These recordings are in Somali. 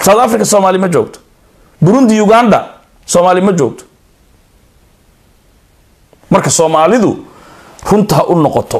south africa soomaali ma joogto burundi uganda soomaali ma joogto marka soomaalidu runta ha u noqoto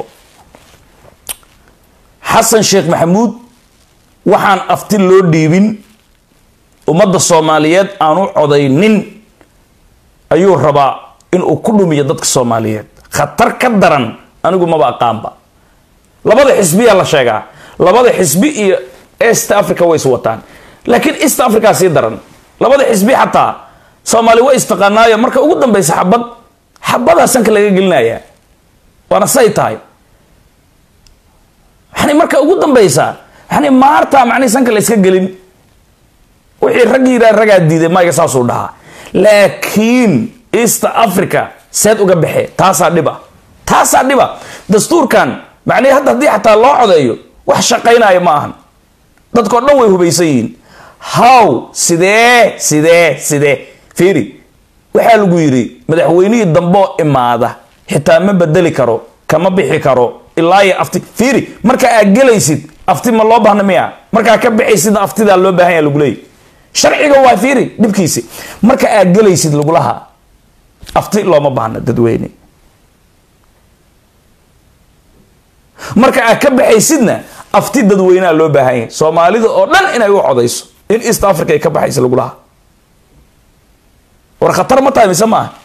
xasan sheekh maxamuud waxaan afti loo dhiibin ummadda soomaaliyeed aanu codaynin ayuu rabaa inuu ku dhumiyo dadka soomaaliyeed khatar ka daran anigu maba aqaanba labada xisbiyaa la sheegaa labada xisbi iyo east africa way is wataan laakiin east africa sii daran labada xisbi xataa soomaali way istaqaanaayo marka ugu dambeysa xabad xabadaa sanka laga gelinaya waana say tahay yani marka ugu dambeysa yani maartaa macnihi sanka la iska gelin wixii rag yiraa ragaa diiday mayga saasuu dhahaa laakiin east africa seed uga baxee taasaa dhiba taasaa dhiba dastuurkan macnihi hadda haddii xataa loo codeeyo wax shaqaynaya ma ahan dadkao dhan way hubaysan yihiin how sidee sidee sidee fiiri waxaa lagu yidhi madaxweynihii damboo imaada xitaa ma bedeli karo kama bixi karo ilaa iyo afti fiiri marka aad gelaysid afti ma loo baahna miya markaa ka bixaysidna aftidaa loo baahan yaa lagu leeyay sharciga waa fiiri dhibkiisi marka aad gelaysid lagulahaa afti looma baahna dadweyne marka aad ka baxaysidna afti dadweynea loo baahan yahay soomaalida oo dhan inay u codayso in east africa ay ka baxaysa lagulahaa war khatar ma tahay mise maaha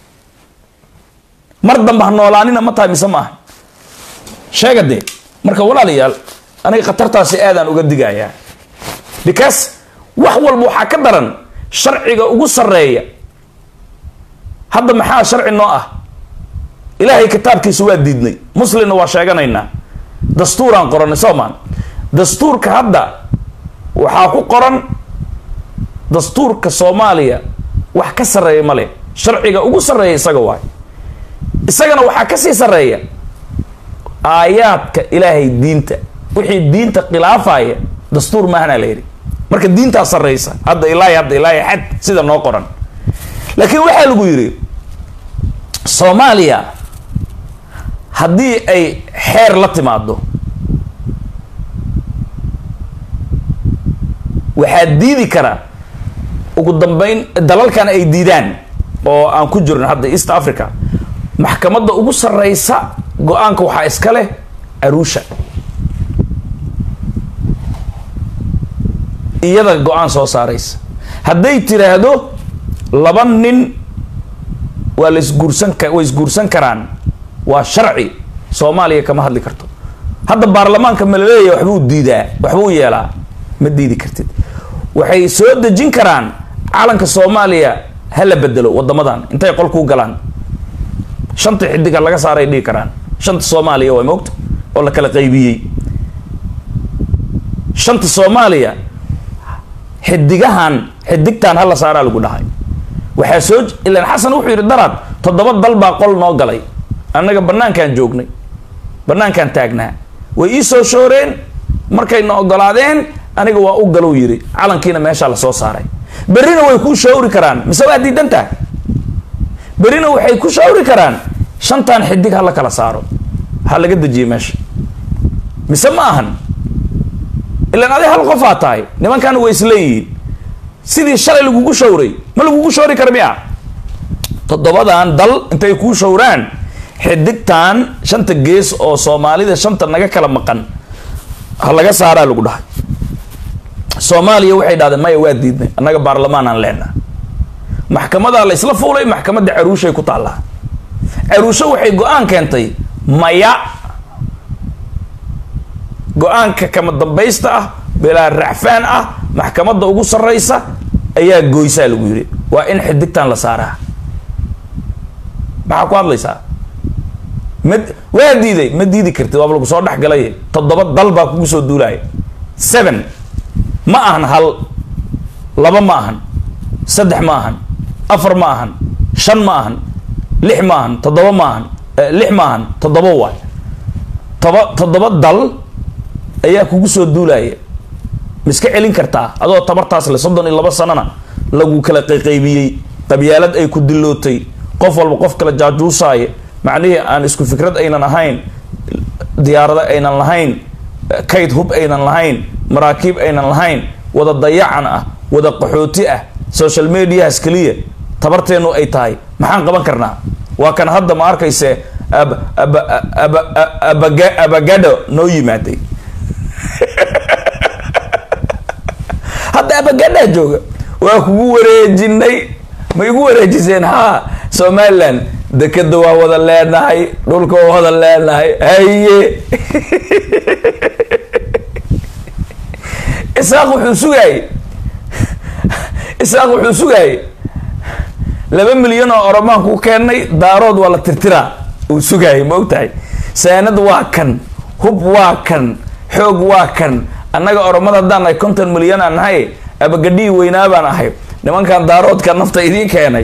mar damba ha noolaanina ma tahay mise maaha sheega dee marka walaalayaal aniga khatartaasi aadaan uga digayaa because wax walba waxaa ka daran sharciga ugu sarreeya hadda maxaa sharci noo ah ilaahay kitaabkiisa waa diidnay muslimna waa sheeganaynaa dastuuraan qorannay soomaan dastuurka hadda waxaa ku qoran dastuurka soomaaliya wax ka sarreeya ma leh sharciga ugu sarreeya isaga waay isagana waxaa ka sii sarreeya aayaadka ilaahay diinta wixii diinta khilaafaya dastuur maahanaa la yidhi marka diintaa sarreysa hadda ilaahi hadda ilaahi xad sida noo qoran laakiin waxaa lagu yidhi soomaaliya haddii ay xeer la timaado waxaa diidi kara ugu dambeyn dalalkan ay diidaan oo aan ku jirno hadda east africa maxkamadda ugu sarreysa go-aanka waxaa iska leh arusha iyada go-aan soo saaraysa hadday tiraahdo laba nin waa la isguursan ka way isguursan karaan waa sharci soomaaliya kama hadli karto hadda baarlamaanka ma laleeyahay waxbuu diidaa waxbuu yeelaa ma diidi kartid waxay soo dejin karaan calanka soomaaliya ha la bedelo wadamadan intay qolkuu galaan shanta xidiga laga saaray dhihi karaan shanta soomaaliya waa moogta oo la kala qaybiyey shanta soomaaliya xidigahan xidigtan hala saaraa lagu dhahay waxaa soo ilan xasan wuxuu yidhi daraad toddoba dal baa qol noo galay annaga banaankaan joognay banaankaan taagnaa way ii soo shooreen markayna ogolaadeen aniga waa u galow yidhi calankiina meeshaa lasoo saaray berrina way kuu shawri karaan mise waa diidantaa berrina waxay ku shawri karaan shantan xidig ha la kala saaro ha laga dejiyey meesha mise ma ahan ilaan adi hal qofaa tahay nimankaana way isleeyihiin sidii shalay lagugu shawray ma lagugu shawri kara miya toddobadan dal intay kuu shawraan xidigtan shanta gees oo soomaalida shanta naga kala maqan ha laga saaraa lagu dhahay soomaaliya waxay dhahdeen maya waa diidnay annaga baarlamaan aan leenaha maxkamadaa la isla fuulay maxkamadda caruushay ku taallaa caruusho waxay go-aan keentay maya go-aanka kama dambaysta ah bilaa racfaan ah maxkamadda ugu sarreysa ayaa goysaa lagu yidhi waa in xidigtan la saaraa maxaa ku hadlaysaa ma waa diiday ma diidi kartid waaba lagu soo dhex galay toddoba dal baa kugu soo duulaya seven ma ahan hal laba ma ahan saddex ma ahan afar ma ahan shan ma ahan lix ma ahan toddoba ma ahan lix ma ahan toddoba waay toba toddoba dal ayaa kugu soo duulaya ma iska celin kartaa adoo tabartaas le soddon iyo laba sanana lagu kala qayqaybiyey qabyaalad ay ku dilootay qof walba qof kala jaajuusaaya macnihii aan isku fikrad aynan ahayn diyaarado aynan lahayn kayd hub aynan lahayn maraakiib aynan lahayn wada dayacan ah wada qaxooti ah social mediahas keliya tabarteennu ay tahay maxaan qaban karnaa waa kan hadda ma arkayse ab aba aba abaga abagado noo yimaaday hadda abagadhaa jooga waa kugu wareejinay ma igu wareejiseen haa somaliland dekeda waa wada leenahay dhulka waa wada leenahay haye isaaq wuxuu sugaayey isaaq wuxuu sugaayey laba milyan oo oromaan ku keennay daarood waa la tirtiraa uu sugaayay ma og tahay saanad waa kan hub waa kan xoog waa kan annaga oromada haddaan nahay konton milyan aan nahay abagadhii weynaa baan ahay nimankan daaroodka nafta idiin keenay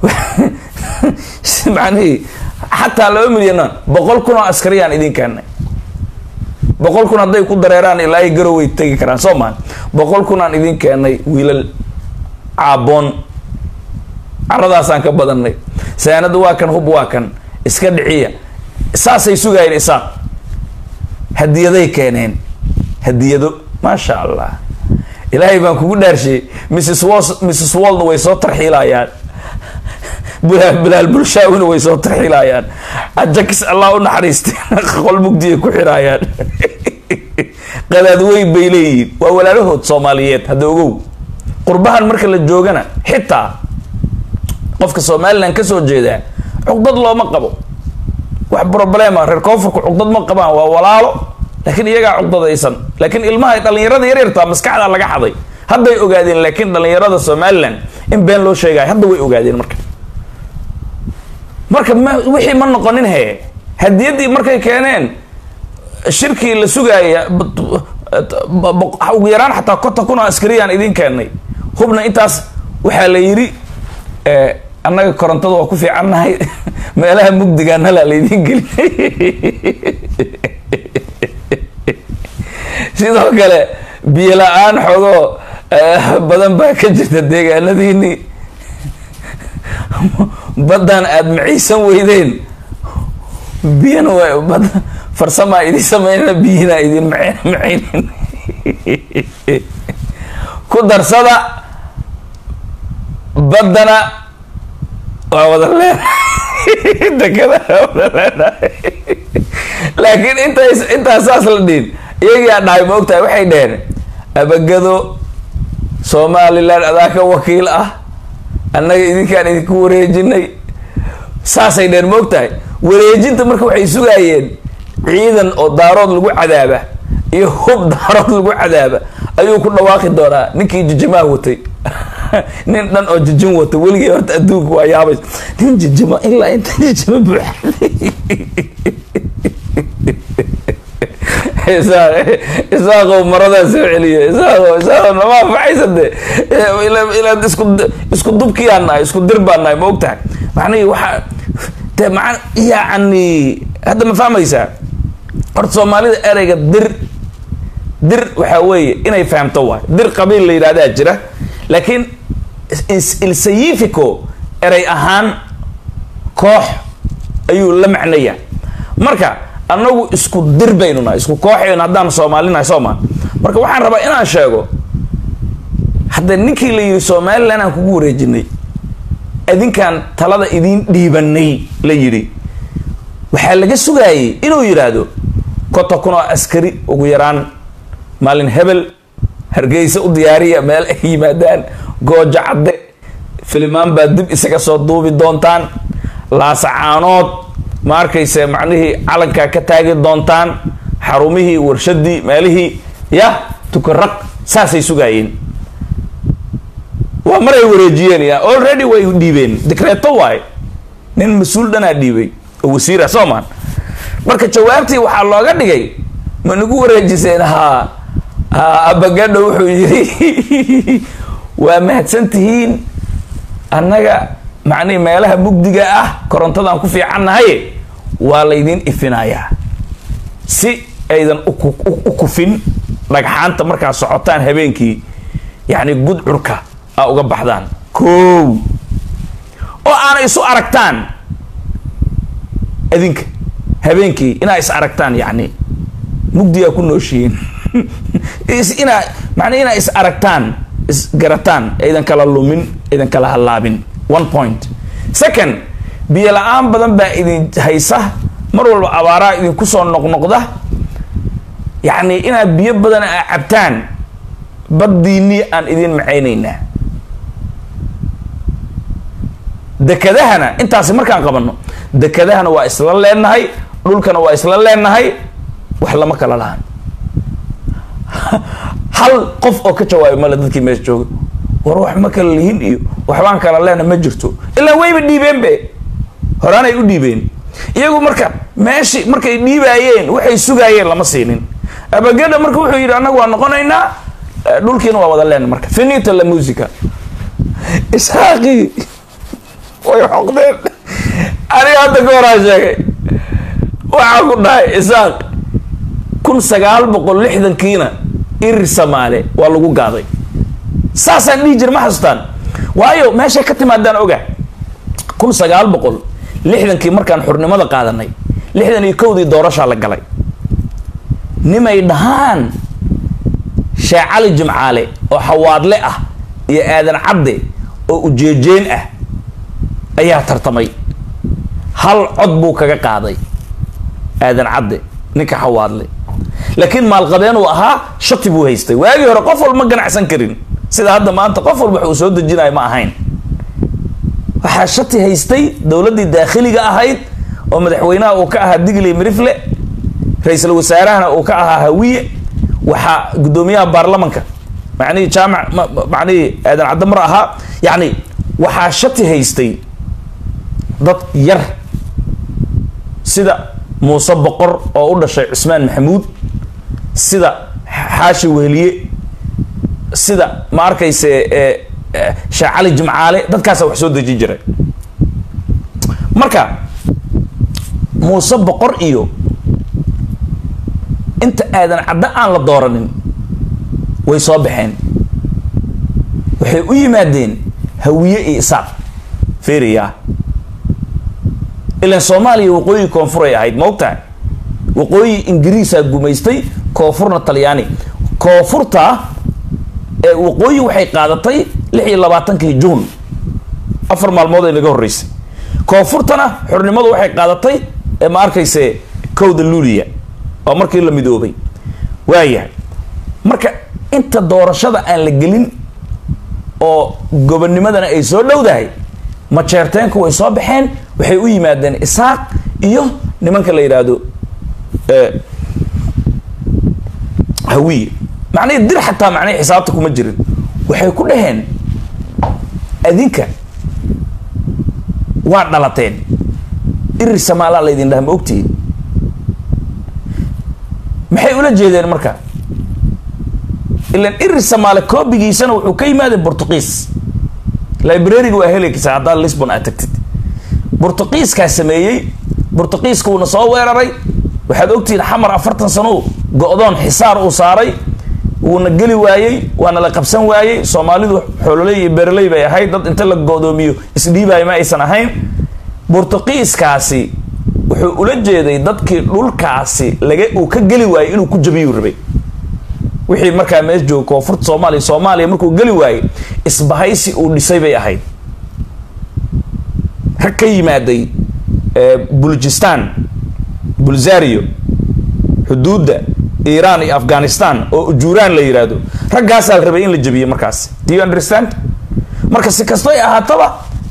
macnihii xataa laba milyana boqol kun oo askariyaan idiin keennay boqol kun hadday ku dareeraan ilaa ay garoway tegi karaan soo maa boqol kun aan idiin keennay wiilal caaboon caradaasaan ka badanay saanada waa kan hub waa kan iska dhiciya saasay sugaayeen isaaq hadiyaday keeneen hadiyado maasha allah ilaahay baan kugu dhaarshiyey mrs wos mrs woldna way soo tarxiilayaan bilaal bilaal bulshaawina way soo tarxiilayaan ajakis allah u naxariistay qol mugdiyay ku xiraayaan qadaad weyn bay leeyihiin waa walaalahood soomaaliyeed hadda ogow qurbahan marka la joogana xitaa qofka somalilan kasoo jeedaa cuqdad looma qabo wax problema reer koonfurka cuqdad ma qabaan waa walaalo laakiin iyagaa cuqdadaysan laakiin ilmaha dhalinyarada yaryartaa maskaxda laga xaday hadday ogaadeen laakiin dhalinyarada somalilan in been loo sheegayo hadda way ogaadeen marka marka ma wixii ma noqonin he hadiyaddii markay keeneen shirkii la sugaaya ugu yaraan xataa konton kun oo askariyaan idiin keennay hubna intaas waxaa la yidhi annaga korontada waa ku fiicannahay meelaha mugdiga nala laydiin gelinay sidoo kale biyo la-aan xogoo badan baa ka jirta deegaanadiinii baddaan aada maciisan weydeen biyana waa bad farsamaa idin sameynana biyina idin mac macaynin ku darsada baddana waa wada leenahay dekada waa wada leenahay laakiin intaas intaas saas la dhihin iyagiyaa dhahay ma ogtahay waxay dheheen abagado somalilan adaa ka wakiil ah annaga idinkaan idinku wareejinay saasay dheheen ma ogtahay wareejinta marka waxay sugaayeen ciidan oo daarood lagu cadaaba iyo hub daarood lagu cadaaba ayuu ku dhawaaqi doonaa ninkii jijimaha watay nin dhan oo jijin wata weligii horta adduunka waa yaabays nin jijima ilaa inta jijima buuxa isaaqow maradaa soo celiyo isaaqo isaaqo nama anfacaysa de ilaa isku isku dubkiyaan nahay isku dir baan nahay ma og tahay macnihi waxaa de maa yacni hadda ma fahmaysaa horta soomaalida ereyga dir dir waxaa weeye inay fahamto waay dir qabiil la yidhahdaa jira laakiin ilsayifico erey ahaan koox ayuu la macnaya marka annagu isku dir baynu nahay isku kooxaynu haddaan soomaalinahay sooma marka waxaan rabaa inaan sheego hadda ninkii la yidhi somalilan aan kugu wareejinay adinkaan talada idiin dhiibanay la yidhi waxaa laga sugaayay inuu yidhaahdo konton kun oo askari ugu yaraan maalin hebel hargeysa u diyaariya meel ay yimaadaan goojo cadde filimaan baa dib isaga soo duubi doontaan laasacaanood ma arkayse macnihii calankaa ka taagi doontaan xarumihii warshadii meelihii yah tukaraq saasay sugaayeen waa maray wareejiyeen ya already way dhiibeen dikreeto waay nin mas-uul dhanaa dhiibay oo wasiira soo maan marka jawaabtii waxaa looga dhigay ma nagu wareejiseen haa abagadho wuxuu yidhi waa mahadsan tihiin annaga macnihi meelaha mugdiga ah korontadaan ku fiicannahay waa laydin ifinayaa si aydan u kufin dhagxaanta markaad socotaan habeenkii yacni gudcurka a uga baxdaan kow oo aana isu aragtaan adinka habeenkii inaa is aragtaan yacni mugdigaa ku nooshihiin inaa macnaa inaa is aragtaan isgarataan aydan kala lumin aydan kala hallaabin one point second biyo la-aan badan baa idin haysa mar walba abaaraa idinku soo noqnoqda yacni inaad biyo badan aa cabtaan baddiinii aan idin macaynaynaa dekedahana intaasi markaan qabanno dekedahana waa isla leenahay dhulkana waa isla leenahay wax lama kala lahan hal qof oo ka jawaabi male dadkii meesha jooga war wax ma kala lihin iyo waxbaan kala leena ma jirto ilaa wayba dhiibeen be horaanay u dhiibeen iyagu marka meeshii markay dhiibaayeen waxay sugaayeen lama siinin abagada marka wuxuu yidhi annagu waa noqonaynaa dhulkiina waa wada leena marka finita la musica isaaqii way xoqdeen aniga hadda ka horaa sheegay waxaa ku dhahay isaaq kun sagaal boqol lixdankiina irir samaale waa lagu gaaday saasaan dhihi jira ma xasuustaan waayo meeshay ka timaadaan oga kun sagaal boqol lixdankii markaan xurnimada qaadanay lixdan iyo kowdii doorashaa la galay nimay dhahaan sheekh cali jimcaale oo xawaadle ah iyo aadan cadde oo ujeejeen ah ayaa tartamay hal cod buu kaga qaaday aadan cadde ninka xawaadle laakiin maalqabeen uu ahaa shati buu haystay waagii hore qof walba ma ganacsan karin sida hadda maanta qof walba wax uu soo dejinayo ma ahayn waxaa shati haystay dowladdii daakhiliga ahayd oo madaxweynaha uu ka ahaa digley mirifle ra-iisul wasaarahana uu ka ahaa hawiye waxaa guddoomiyaha baarlamanka macnihii jaamac macnihii aadan cadamar ahaa yacni waxaa shati haystay dad yar sida muuse boqor oo u dhashay cusmaan maxamuud sida xaashi weheliye sida ma arkayse sheekh cali jimcaale dadkaasa wax soo dejin jiray marka muuse boqor iyo inta aadan caddo aan la dooranin way soo baxeen waxay u yimaadeen hawiye iyo isaaq feriya ilan soomaaliya waqooyi koonfuray ahayd ma ogtahay waqooyi ingiriisaa gumaystay koonfurna talyaani koonfurta ee waqooyi waxay qaadatay lix iyo labaatankii juun afar maalmood ay naga horreysay koonfurtana xornimadu waxay qaadatay ee ma arkayse kowda luuliya oo markii la midoobay waayahay marka inta doorashada aan la gelin oo gobonimadana ay soo dhowdahay majeerteenku way soo baxeen waxay u yimaadeen isaaq iyo nimanka la yidhaahdo hawiye macnihii dir xataa macnihii xisaabta kuma jirin waxay ku dhaheen adinka waa dhalateen irir samaalaa laydin dhaha ma ogtihiin maxay ula jeedeen marka ilan irir samaale koobigiisana wuxuu ka yimaada bortuqiis librariga waa helaysa haddaad lisbon aad tagtid bortuqiiskaa sameeyey bortuqiiska wuuna soo weeraray waxaad ogtihiin xamar afartan sano go-doon xisaar uu saaray wuuna geli waayey waana la qabsan waayey soomaalidu xoololey iyo bereley bay ahayd dad inta la go-doomiyo isdhiibaayo ma aysan ahayn bortuqiiskaasi wuxuu ula jeeday dadkii dhulkaasi laga uu ka geli waayey inuu ku jabiyuu rabay wixii markaa mees jooga koonfurta soomaaliya soomaaliya markuu geli waayey isbahaysi uu dhisay bay ahayd rag ka yimaaday bulujistan bulzario xuduudda iiraan iyo afghanistan oo ujuuraan la yidhaahdo raggaasaa la rabay in la jabiyo markaas do you understand marka si kastoy ahaataba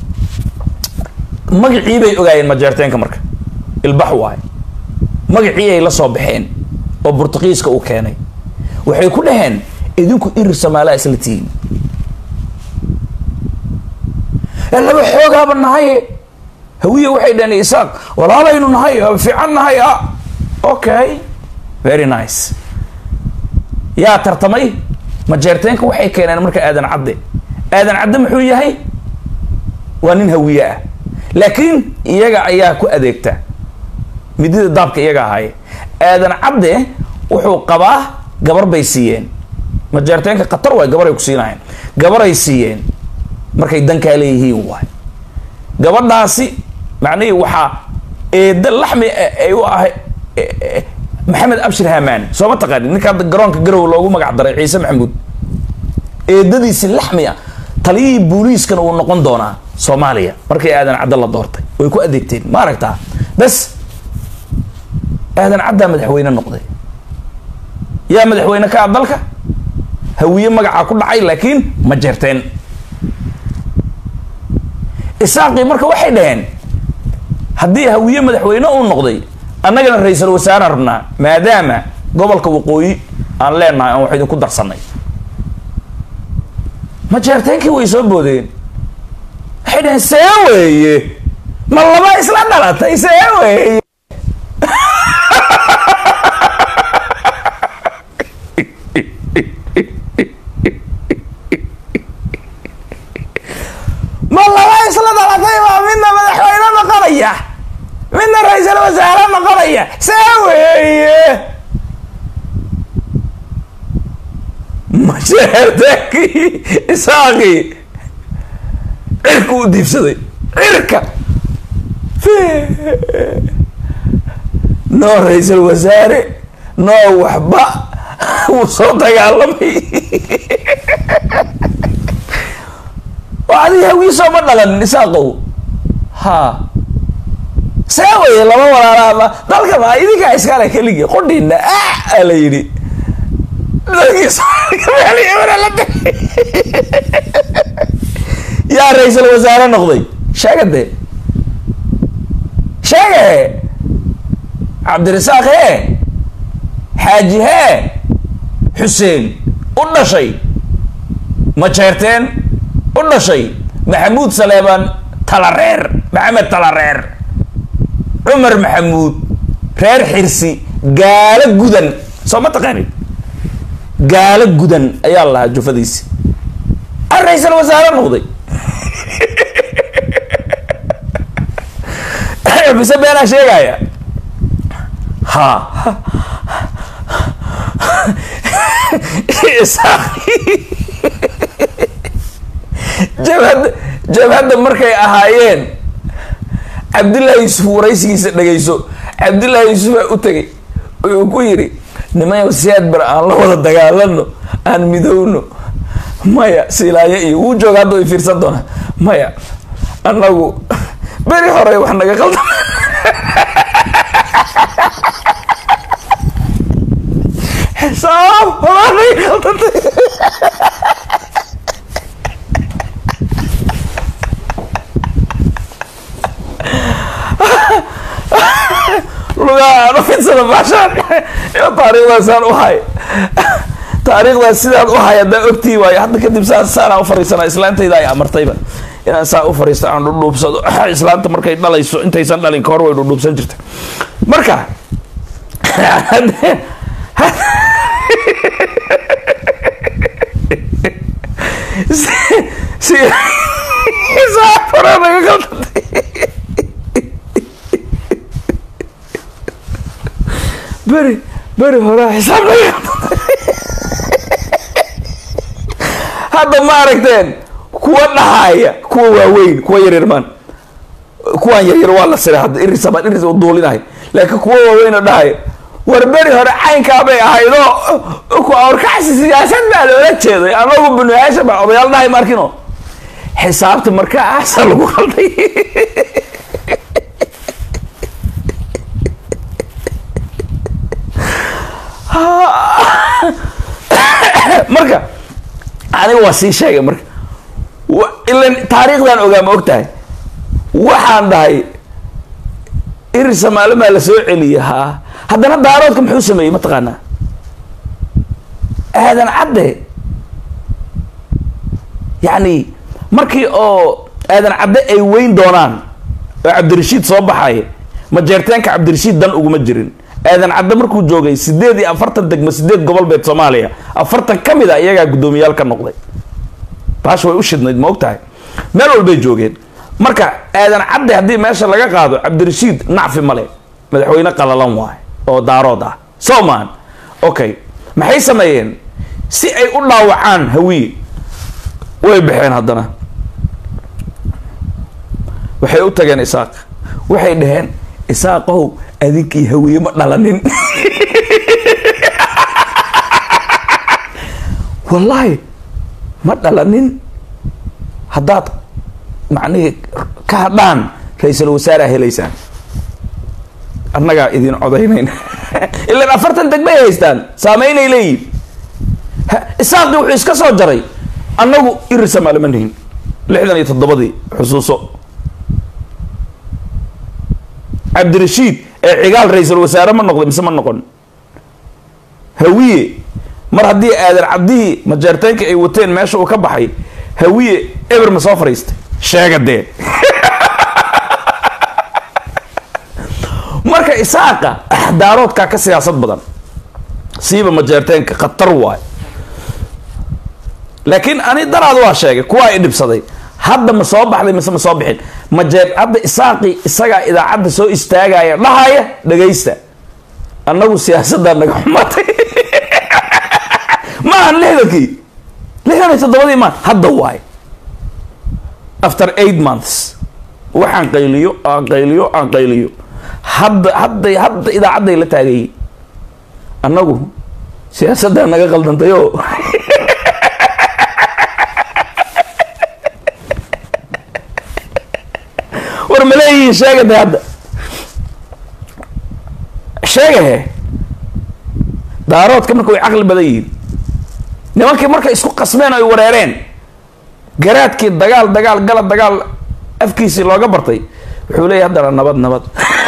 magacii bay ogaayeen majeerteenka marka ilbax waay magacii ay la soo baxeen oo burtuqiiska uu keenay waxay ku dhaheen idinku irir somaalaa isla tihiin laba xoogaaba nahay hawiye waxay dhaheen isaaq walaalaynu nahay fiican nahay a okay very nice yaa tartamay majeerteenka waxay keeneen marka aadan cadde aadan cadde muxuu yahay waa nin hawiye ah laakiin iyaga ayaa ku adeegta midida daabka iyaga ahaaye aadan cadde wuxuu qabaa gabar bay siiyeen majeerteenka khatar waay gabaray ku siinahayn gabaray siiyeen markay dankaa leeyihiin waay gabadhaasi macnihii waxaa eedda laxmi ay u ahay maxamed abshir hamaan soo ma taqaanin ninka hadda garoonka garow loogu magac daray ciise maxamuud eedadiisi laxmi ah taliyihii booliiskana uu noqon doonaa soomaaliya markii aadan cadda la doortay way ku adeegteen ma aragtaa bas aadan caddaa madaxweyne noqday yaa madaxweyne ka ah dalka hawiye magacaa ku dhacay laakiin ma jeerteen isaaqii marka waxay dhaheen haddii hawiye madaxweyne uu noqday annagana ra-iisul wasaare rabnaa maadaama gobolka waqooyi aan leenahay aan wax idinku darsanay ma jeerteenkii way soo boodeen waxay dhaheen see weeye ma laba isla dhalatay see weeye ma laba isla dhalatay baa midna madaxweyne noqonaya midna ra-iisul wasaare noqonaya see weeye masheertaankii isaaqii cirka u diibsaday cirka noo ra-iisul wasaare noo waxba wuu soo dagaalamay oo adiga hawiisoo ma dhalan isaaqow ha see weye laba walaalaaba dalka ma idinkaa iskale keligii qodhiina ah aa la yidhi yaa ra-iisul wasaare noqday sheega dee sheega he cabdirasaaq hee xaaji hee xuseen u dhashay majeerteen u dhashay maxamuud saleebaan talareer maxamed talareer cumar maxamuud reer xirsi gaalo gudan soo ma taqaanin gaalo gudan ayaa la lahaa jufadiisi a ra-iisul wasaare noqday bise beenaa sheegaya ha jabhadda jabhadda markay ahaayeen cabdullaahi yuusuf waraysigiisa dhegayso cabdullaahi yuusuf baa u tegay uu ku yidhi nimayow siyaad bar aan la wada dagaalano aan midowno maya silaayo iyo wuu jooga hadda way fiirsan doonaa maya annagu beri hore wax naga qaldan xisaab horaa naga qaldantay lugaa aan ufidsana baashaan iyo taariikhdaasaan u hay taariikhdaas sidaan u hay haddaan ogtii waayo hadda kadib saa saanaan u fariisanaa islaantayda ay amartayba inaan saa u fariisto aan dhudhuubsado islaanta markay dhalayso intaysan dhalin kahor way dhudhuubsan jirta marka si saa fara naga qaldantay beri beri horaa xisaab naga hadda ma aragteen kuwa dhahaya kuwa waaweyn kuwa yaryar maan kuwaan yaryar waa la siray hadda iris baan iris u duulinahay laakiin kuwa waaweyn oo dhahaya war beri hore caynkaa bay ahaydoo ku awrkacsi siyaasad baa loola jeeday anagu bunuyaasha baa odayaal dhahay markino xisaabta markaasa lagu qalday marka aniga waa sii sheegay marka ilan taariikhdan ogaa ma og tahay waxaan dhahay iri samaalimaa la soo celiyay haa haddana daaroodka muxuu sameeyey mataqaanaa aadan cadde yacni markii oo aadan cadde ay weyn doonaan oo cabdirashiid soo baxaya majeerteenka cabdirashiid dan uguma jirin aadan cadde markuu joogay sideed iyo afartan degmo sideed gobol beed soomaaliya afartan ka mid a iyagaa guddoomiyaal ka noqday baash way u shidnayd ma og tahay meel walbay joogeen marka aadan cadde haddii meesha laga qaado cabdirashiid nacfi male madaxweyne qalalan waay oo daarood ah soman okay maxay sameeyeen si ay u dhaawacaan hawiye way baxeen haddana waxay u tageen isaaq waxay dhaheen isaaqow adinkii hawiye ma dhalanin wallaahi ma dhalanin haddaad macnihii ka hadhaan ra-iisul wasaareha helaysaan annagaa idin codaynayn ilan afartan degbay haystaan saameynay leeyihin isaaqii wuxuu iska soo jaray annagu irisamaale ma nihin lixdan iyo toddobadii xusuuso cabdirashiid ee cigaal ra-iisul wasaare ma noqday mise ma noqon hawiye mar haddii aadan cabdihii majeerteenka ay wateen meesha uu ka baxay hawiye eber ma soo fadhiistay sheega dee marka isaaqa daaroodkaa ka siyaasad badan siiba majeerteenka khatar waay laakiin ani daraad waa sheegay kuwaa i dhibsaday hadda ma soo baxday mise ma soo bixin majeer hadda isaaqii isagaa idaacadda soo istaagaya dhahaya dhagaysta annagu siyaasaddaa naga xumatay ma ahan lixdankii lixdan iyo toddobadii maan hadda waay after eight months waxaan qayliyo aan qayliyo aan qayliyo hadda hadday hadda idaacadday la taagayay annagu siyaasaddaa naga qaldantayo war ma leeyihiin sheegade hadda sheegahe daaroodka marka way caqli badan yihiin nimankii markay isku qasmeen ay wareereen garaadkii dagaal dagaal gala dagaal afkiisii looga bartay wuxuu leeyahy haddana nabad nabad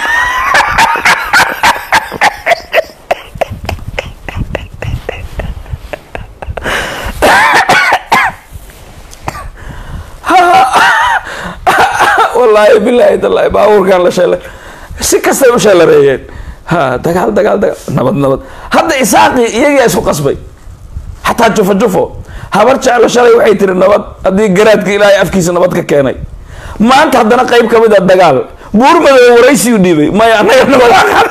wallaahi bilaahi tallaahi baabuurkan la sheelay si kastay u sheelareeyeen ha dagaal dagaal dagaal nabad nabad hadda isaaqii iyagaa isku qasbay xataa jufo jufo habar jeclo shalay waxay tiri nabad haddii garaadka ilaahay afkiisa nabad ka keenay maanta haddana qayb ka mid a dagaal buurmadow waraysiyu dhiibay maya annaga nabad aqaan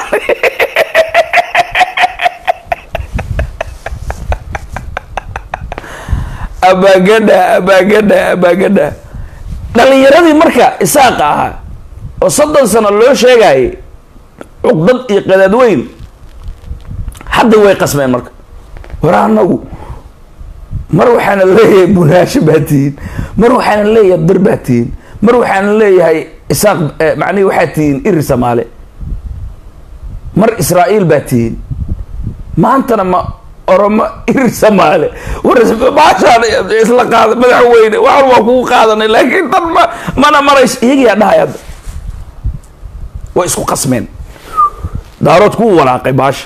abaagadha abaagadha abaagadha dhalinyaradii marka isaaqa ahaa oo soddon sano loo sheegayay cuqdad iyo qadaad weyn hadda way qasmeen marka war anagu mar waxaana leeyahay bunaasho baa tihiin mar waxaana leeyahay bir baa tihiin mar waxaana leeyahay isaaq macnihi waxaa tihiin iri samaale mar israa'iil baa tihiin maantana ma oromo iri samaale war baashaan isla qaada madaxweyne waxan waa kugu qaadanay laakiin dan ma mana marays iyagiyaa dhahay hadda way isku qasmeen daarood kuu walaaqay baasha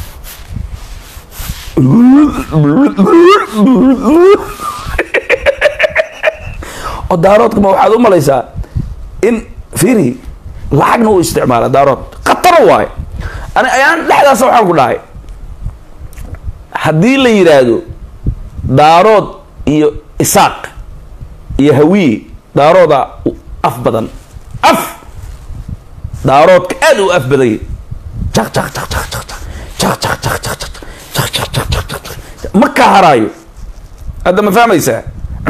oo daaroodkama waxaad u malaysaa in firi lacagna uu isticmaala daarood khatara waayo ani ayaan dhexdaasa waxaan ku dhahay haddii la yidhaahdo daarood iyo isaaq iyo hawiye daarooda af badan af daaroodka aada u af badanya jak jak jak jak jak jak jak jak jak jak jak jak jak jak jak ma ka haraayo hadda ma fahmaysaa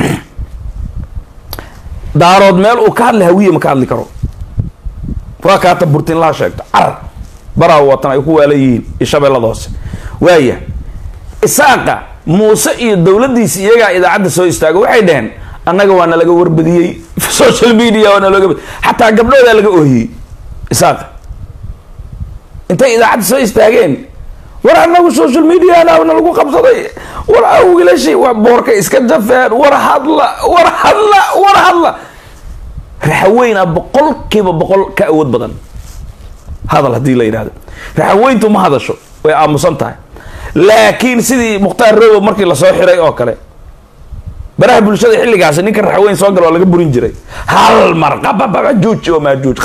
daarood meel uu ka hadla hawiye ma ka hadli karo waa kaata burtin laa sheegto carar baraa watan ay ku waalan yihiin iyo shabeellada hoose waaya isaaqa muuse iyo dowladdiisi iyagaa idaacadda soo istaago waxay dhaheen annaga waa nalaga warbadiyey social media waa nalooga xataa gabdhoodaa laga oohiyey isaaqa intay idaacadda soo istaageen war annagu social mediana nalagu qabsaday war awgilashi waa boorka iska jafeen war hadla war hadla war hadla raxaweyna boqolkiiba boqol ka awood badan hadal haddii la yidhahdo raxaweyntu ma hadasho way aamusan tahay laakiin sidii mukhtaar robo markii lasoo xiray oo kale baraha bulshada xilligaasi ninka raxaweyn soo gala waa laga burin jiray hal mar qababajuuj oo maajuuj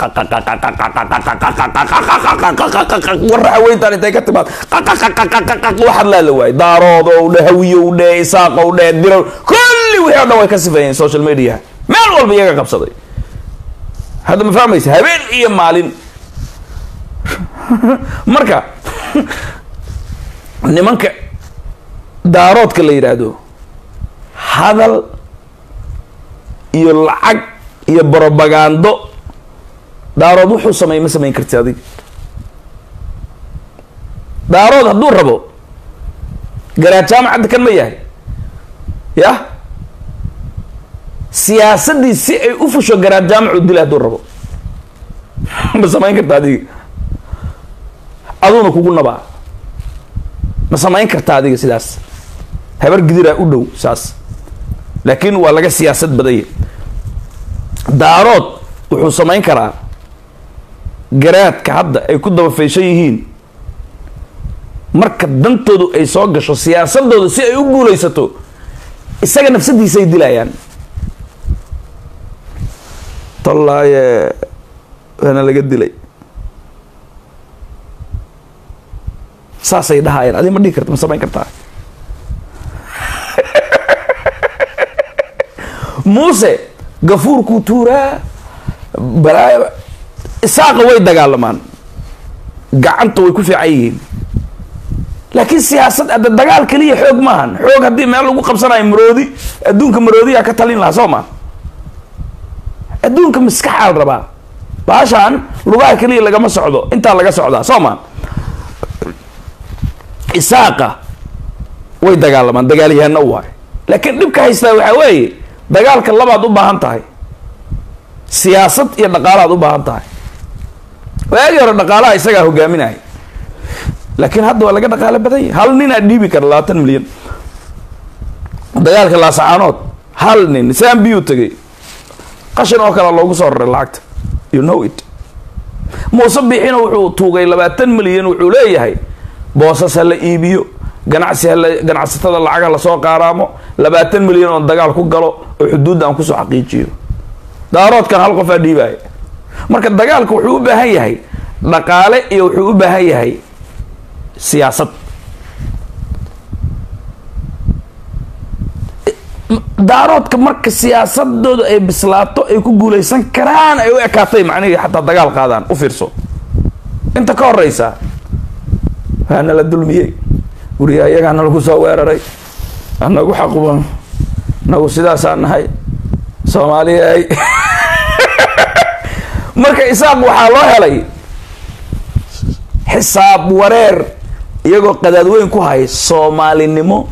war raxaweyntaan intay ka timaad waxaad laala waayay daarood ow dhe hawiyow dhe isaaq ow dhe dirow kulli wixii o dhan way ka sifeeyeen social media meel walba iyaga qabsaday hadda ma fahmaysa habeen iyo maalin marka nimanka daaroodka la yidhaahdo hadal iyo lacag iyo brobagando daarood wuxuu sameey ma samayn karti adig daarood hadduu rabo garaad jaamacadda kan ma yahay yah siyaasadii si ay u fusho garaad jaamacu dila hadduu rabo ma samayn karta adiga aduuna kugu nabaa ma samayn karta adiga sidaas habar gidiraa u dhow saas laakiin waa laga siyaasad badanya daarood wuxuu samayn karaa garaadka hadda ay ku dabafayshan yihiin marka dantoodu ay soo gasho siyaasadooda si ay u guulaysato isaga nafsadiisay dilayaan tallaaye waana laga dilay saasay dhahayaan adi ma dhihi karta ma samayn kartaa muuse gafuurkuu tuuraa balaayo isaaqa way dagaalamaan gacanta way ku fiican yihiin laakiin siyaasad adda dagaal keliya xoog maahan xoog haddii meel lagu qabsanayo maroodi adduunka maroodiyaa ka talin lahaa soo ma adduunka maskaxaa la rabaa baashaan lugaha keliya lagama socdo intaa laga socdaa soo ma isaaqa way dagaalamaan dagaalyahano waay laakiin dhibka haystaa waxaa weeye dagaalka labaad u baahan tahay siyaasad iyo dhaqaalaad u baahan tahay waagii hore dhaqaalaha isagaa hogaaminaya laakiin hadda waa laga dhaqaalo badan yahy hal nin aa dhiibi kara labaatan milyan dagaalka laasacaanood hal nin saan biyuu tegay qashin oo kale loogu soo raray lacagta you know it muuse biixina wuxuu tuugay labaatan milyan wuxuu leeyahay boosas ha la iibiyo ganacsi hala ganacsatada lacag ha lasoo qaaraamo labaatan milyan oo dagaal ku galo oo xuduudda aan kusoo xaqiijiyo daaroodkan hal qof aa dhiibaya marka dagaalka wuxuu u baahan yahay dhaqaale iyo wuxuu u baahan yahay siyaasad daaroodka marka siyaasadooda ay bislaato ay ku guulaysan karaan ay u ekaatay macnihii xataa dagaal qaadaan u fiirso inta ka horeysa waana la dulmiyey guriga iyagaana lagu soo weeraray anagu xaquba nagu sidaasaa nahay soomaaliya marka isaaq waxaa loo helay xisaab wareer iyagoo qadaadweyn ku hay soomaalinimo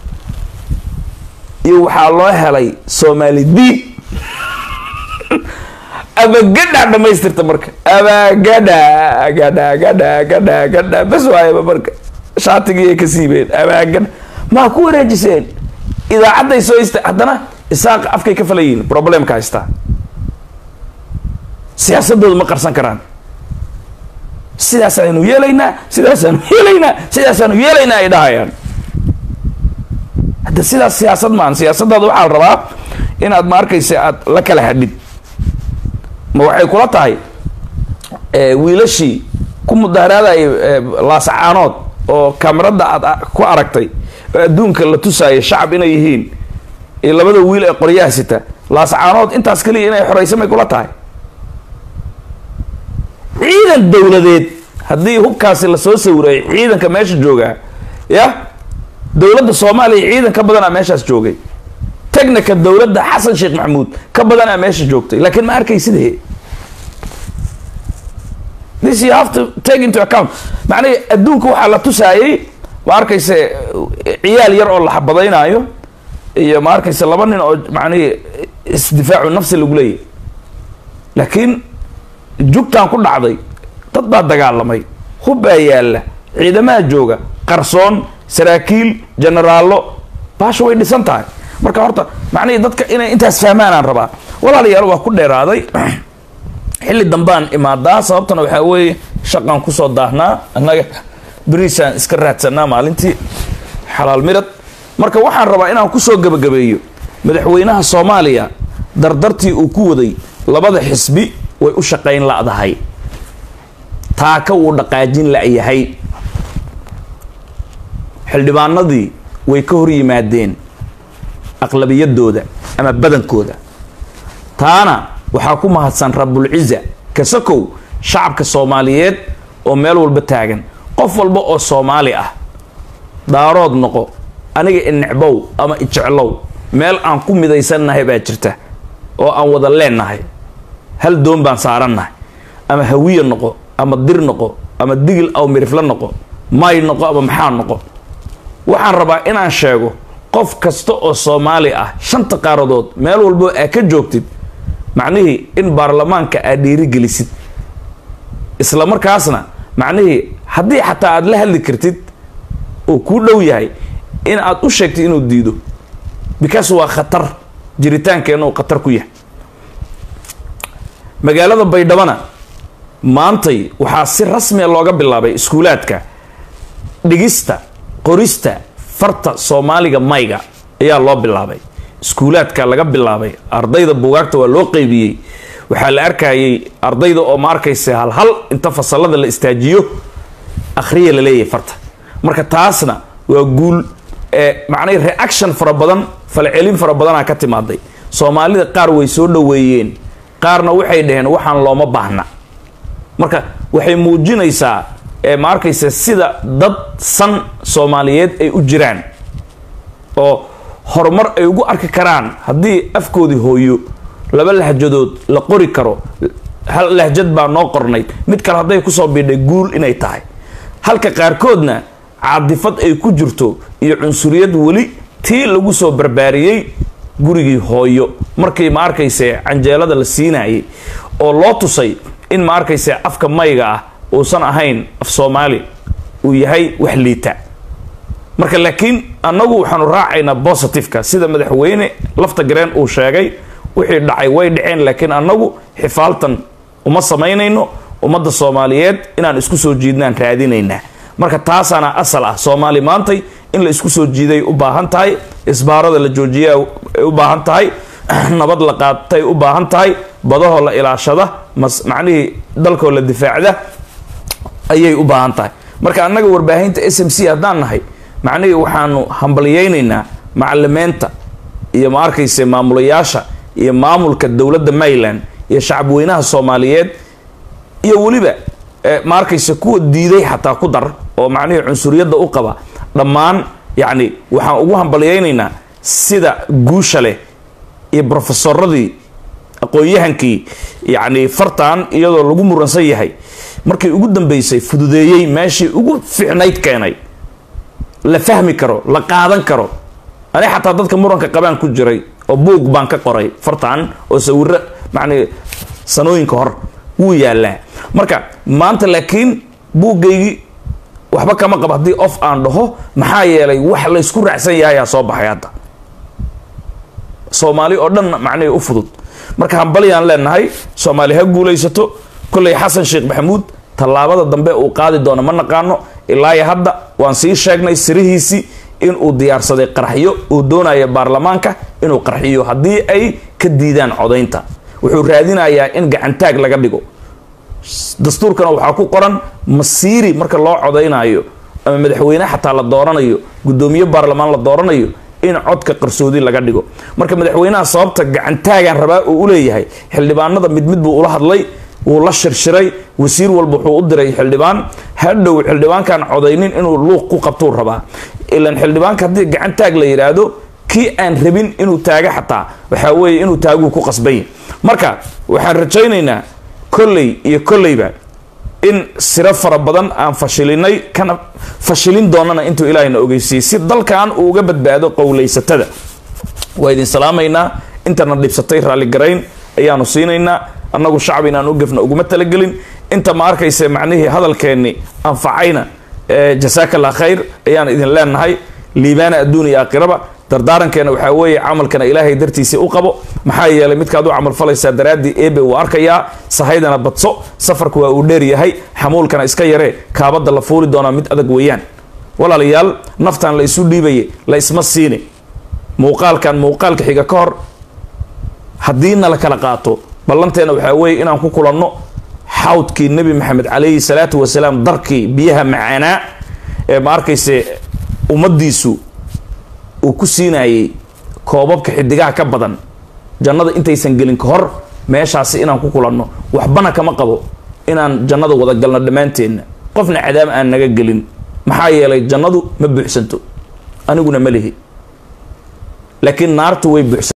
iyo waxaa loo helay soomaali diin abagadha dhamaystirta marka abagadha gadha gadha gadha gadha bas waayaba marka shaatigii ay ka siibeen abaagadha maa ku wareejiseen idaacadday soo ista haddana isaaqa afkay ka falayiin problemka haystaa siyaasadooda ma qarsan karaan sidaasaanu yeelaynaa sidaasaanu yeelaynaa sidaasaanu yeelaynaa ay dhahayaan hadda sidaas siyaasad maan siyaasadaada waxaa la rabaa inaad ma arkaysa aad la kala hadhid ma waxay kula tahay wiilashii ku mudaharaadayay laasacaanood oo kamarada aad ku aragtay oo adduunka la tusaayo shacab inay yihiin iyo labada wiil ee qoryaha sita laasacaanood intaas keliya inay xoraysa may kula tahay ciidan dowladeed haddii hubkaasi lasoo sawiray ciidanka meesha joogaa ya dowladda soomaaliya ciidan ka badanaa meeshaas joogay technica dowladda xasan sheekh maxamuud ka badanaa meesha joogtay laakiin ma arkaysid this you have to take into account macnaha adduunka waxaa la tusaayay ma arkayse ciyaal yar oo la xabadaynaayo iyo ma arkayse laba nin oo macnihi isdifaacu nafsi lagu leeyahy laakiin jugtaan ku dhacday dad baa dagaalamay hub baa yaalla ciidamaha jooga qarsoon saraakiil generaallo baasha way dhisan tahay marka horta macnihii dadka inay intaas fahmaanaan rabaa walaalayaal waa ku dheeraaday xilli dambaan imaadaa sababtana waxaa weeye shaqaan kusoo daahnaa annaga beriisaan iska raadsanaa maalintii xalaal midhad marka waxaan rabaa inaan kusoo gebagabeeyo madaxweynaha soomaaliya dardartii uu ku waday labada xisbi way u shaqayn la'dahay taaka wuu dhaqaajin la'yahay xildhibaanadii way ka hor yimaadeen aqlabiyadooda ama badankooda taana waxaa ku mahadsan rabulciza kasakow shacabka soomaaliyeed oo meel walba taagan qof walba oo soomaali ah daarood noqo aniga inecbow ama ijeclow meel aan ku midaysannahay baa jirta oo aan wada leennahay hal doon baan saarannahay ama hawiya noqo ama dir noqo ama digil aw mirifla noqo may noqo ama maxaa noqo waxaan rabaa inaan sheego qof kasta oo soomaali ah shanta qaaradood meel walbo aa ka joogtid macnihii in baarlamaanka aad dhiirigelisid isla markaasna macnihii haddii xataa aada la hadli kartid oo kuu dhow yahay in aad u sheegtid inuu diido because waa khatar jiritaankeenna uu khatar ku yahay magaalada baydhabana maantay waxaa si rasmiya looga bilaabay iskuulaadka dhigista qorista farta soomaaliga mayga ayaa loo bilaabay iskuulaadka laga bilaabay ardayda buugaagta waa loo qeybiyey waxaa la arkayay ardayda oo ma arkaysa halhal inta fasalada la istaajiyo akhriya la leeyahay farta marka taasna waa guul macnay reaction fara badan falcelin fara badanaa ka timaaday soomaalida qaar way soo dhoweeyeen qaarna waxay dhaheen waxaan looma baahna marka waxay muujinaysaa ma arkaysa sida dad san soomaaliyeed ay u jiraan oo horumar ay ugu arki karaan haddii afkoodii hooyo laba lahjadood la qori karo hal lahjad baa noo qornayd mid kale hadday kusoo biidhay guul inay tahay halka qaarkoodna caadifad ay ku jirto iyo cunsuriyad weli tii lagu soo barbaariyey gurigii hooyo markii ma arkayse canjeelada la siinayay oo loo tusay in ma arkayse afka mayga ah uusan ahayn af soomaali uu yahay wax liita marka laakiin annagu waxaanu raacaynaa positiveka sida madaxweyne lafta gareen uu sheegay wixii dhacay way dhaceen laakiin annagu xifaaltan uma samaynayno ummadda soomaaliyeed inaan isku soo jiidnaan raadinaynaa marka taasaana asal ah soomaali maantay in la isku soo jiiday u baahan tahay isbaarada la joojiya ay u baahan tahay nabad la qaatay u baahan tahay badahoo la ilaashada mas macnihii dalkoo la difaacda ayay u baahan tahay marka annaga warbaahinta s m c haddaan nahay macnihii waxaanu hambalyeynaynaa macalimeenta iyo ma arkayse maamulayaasha iyo maamulka dowladda maryland iyo shacabweynaha soomaaliyeed iyo weliba ma arkayse kuwa diiday xataa ku dar oo macnihii cunsuriyadda u qaba dhammaan yacni waxaan ugu hambalyeynaynaa sida guusha leh iyo brofesoradii aqoon-yahankii yacni fartan iyadoo lagu muransan yahay markii ugu dambeysay fududeeyey meeshii ugu fiicnayd keenay la fahmi karo la qaadan karo ani xataa dadka muranka qabaan ku jiray oo buug baan ka qoray fartan oo sawiro macnii sanooyinka hor wuu yaalaa marka maanta laakiin buuggaygii waxba kama qabo haddii of aan dhaho maxaa yeelay wax la ysku raacsan yahayaa soo baxay hadda soomaali oo dhan macnihii u fudud marka hambalyaan leenahay soomaali ha guulaysato kolley xasan sheekh maxamuud tallaabada dambe uu qaadi doono ma naqaano ilaayo hadda waan sii sheegnay sirihiisii inuu diyaarsaday qarxiyo uu doonaya baarlamaanka inuu qarxiyo haddii ay ka diidaan codaynta wuxuu raadinayaa in gacantaag laga dhigo dastuurkana waxaa ku qoran masiiri marka loo codaynayo ama madaxweyne xataa la dooranayo guddoomiye baarlamaan la dooranayo in codka qarsoodi laga dhigo marka madaxweynaha sababta gacantaagan rabaa uu uleeyahay xildhibaanada mid mid buu ula hadlay wuu la shirshiray wasiir walba wuxuu u diray xildhibaan hadhow xildhibaankaan codaynin inuu luuq ku qabtuu rabaa ilan xildhibaanka haddii gacantaag la yidhaahdo kii aan rabin inuu taago xataa waxaa weeye inuu taaguu ku qasbany marka waxaan rajaynaynaa kolley iyo kolleyba in siro fara badan aan fashilinay kana fashilin doonana intuu ilaahayna ogeysiiyey si dalkan uu uga badbaado qowlaysatada waa idin salaamaynaa intana dhibsatay raalligarayn ayaanu siinaynaa annagu shacab inaan u gefna uguma talagelin inta ma arkayse macnihii hadalkeenni anfacayna jasaaka allah khayr ayaan idin leenahay liibaana adduun iyo aakhiraba dardaarankeena waxaa weeye camalkana ilaahay dartiisii u qabo maxaa yeelay midkaad u camal falaysaa daraaddii eebe uu arkayaa sahaydana badso safarku waa uu dheer yahay xamuulkana iska yaree kaabadda la fuuli doonaa mid adag weeyaan walaalayaal naftan la isu dhiibaye la isma siini muuqaalkan muuqaalka xiga ka hor haddiina la kala qaato ballanteena waxaa weeye inaan ku kulanno xawdkii nebi maxamed calayhi salaatu wasalaam darkii biyaha macaanaa ee ma arkayse ummaddiisu uu ku siinayay koobabka xidigaha ka badan jannada intaysan gelin ka hor meeshaasi inaan ku kulanno waxbana kama qabo inaan jannada wada galno dhammaanteenna qofna cadaab aan naga gelin maxaa yeelay jannadu ma buuxsanto aniguna ma lihi laakiin naartu way buuxsan